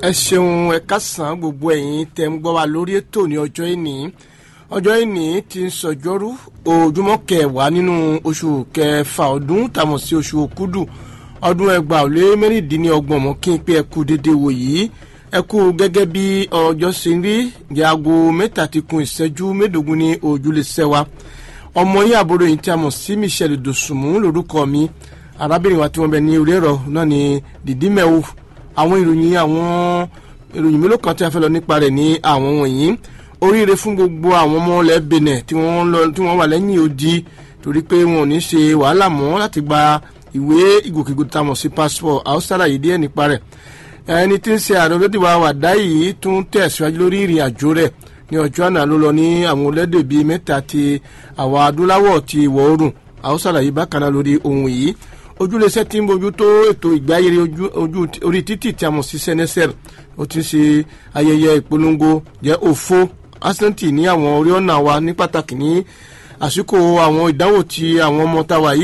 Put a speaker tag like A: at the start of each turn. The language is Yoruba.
A: ẹ ṣeun ẹ kásán gbogbo ẹ̀yin tẹ́ ń gbọ́ wa lórí ètò ní ọjọ́ ìní ọjọ́ ìní ti ń sọjọ́rú ojúmọ́ kẹwàá nínú oṣù kẹfà ọdún tàmọ̀ sí oṣù òkúdù ọdún ẹgbàá ò lé mẹ́rìndínlọ́gbọ̀n mọ́ kí n pé ẹ kú dédé wò yìí ẹ kú gẹ́gẹ́ bí ọjọ́ ṣe ń rí ní aago mẹ́ta ti kun ìṣẹ́jú mẹ́ẹ̀ẹ́dógún ní ojúlé sẹ́wà ọmọ yín àbúrò yìí tí a mọ̀ sí Michelle Dosùnmù lórúkọ mi arábìnrin wa tí wọ́n bẹ ní orí ẹ̀rọ náà ni dìdí mẹ́wò àwọn ìròyìn àwọn ìròyìn mélòó kan tí a fẹ́ lọ nípa rẹ̀ ní àwọn wọ̀nyí oríire fún gbogbo àwọn ọmọ ilẹ̀ Benin tí wọ́n lọ tí wọ́n wà lẹ́yìn odi torí pé wọn ò ní ṣe wàhálà mọ́ láti gba ìwé ìgòkègbodò tá a mọ̀ sí passport àwòsára yìí díẹ̀ nípa rẹ̀ ẹni tí ń ṣe ààrẹ olódì wa wàdá yìí tún tẹ̀síwájú lórí ìrìn àjò rẹ̀ ní ọjọ́ àná ló lọ ní àwọn olédè bíi mẹ́ta ti àwọn adúláwọ̀ ti ìwọ̀ oòrùn àwòsára yìí bákan náà lórí ohun yìí ojúlẹsẹ tí ń bójú tó ètò ìgbáyére ojú orí títì tí a mọ̀ sí sẹ́nẹ́sẹ̀r ó ti ń ṣe ayẹyẹ ìpolongo jẹ́ òfo asẹ́ntì ní àwọn orí ọ̀nà wa ní pàtàkì ní àsìkò àwọn ìdánwò tí àwọn ọmọ táwa yìí